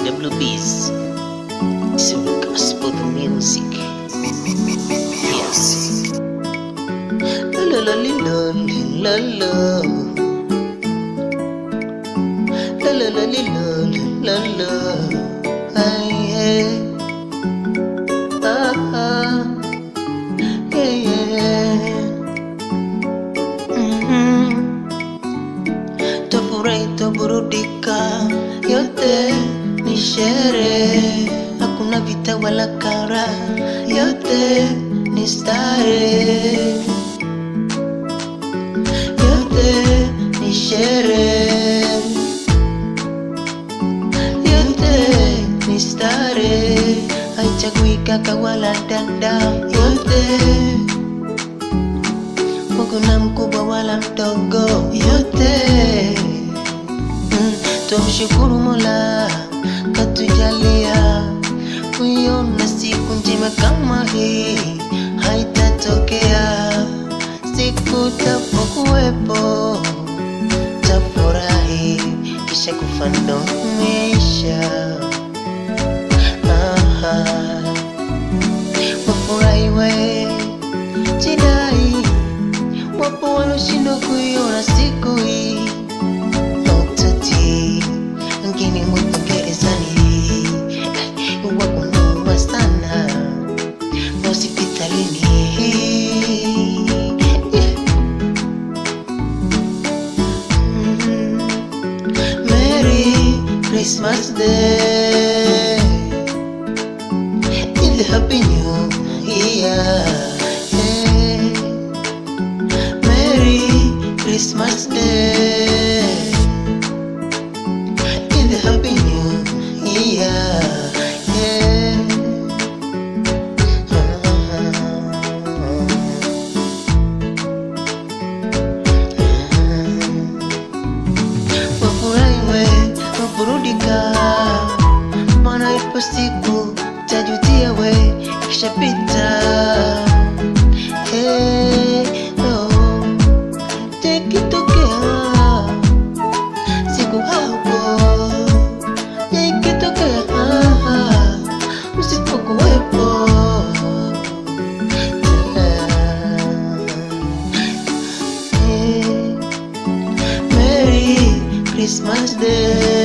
WBs. It's a gospel music. Yes. La la la la la la. La la la la la la. Ay, yeah. Ah, ah. Yeah, yeah. Mhm. Tafurahi, taburudika, yote ni sherehe, hakuna vita wala kara, yote ni starehe, yote ni sherehe, yote ni starehe, haichagui kaka wala dada, yote kuna mkubwa wala mdogo, yote mm, tumshukuru Mola katujalia kuiona siku njema kama hii, haitatokea siku tapokuwepo, tafurahi kisha kufa ndo maisha. Aha, wafurahi we jidai wapo waloshindwa kuiona siku hii mautati wengine wapo gerezani wapo noma sana hospitalini Mm. Merry Christmas Day It's a happy new year yeah. Merry Christmas Day. In the Happy New Year. Yeah. Wafurahi we, waburudika, maana ipo siku tajutia we, ikishapita Hey, oh, ikitokea siku hapo, ikitokea usipokuwepo Hey, Merry Christmas Day.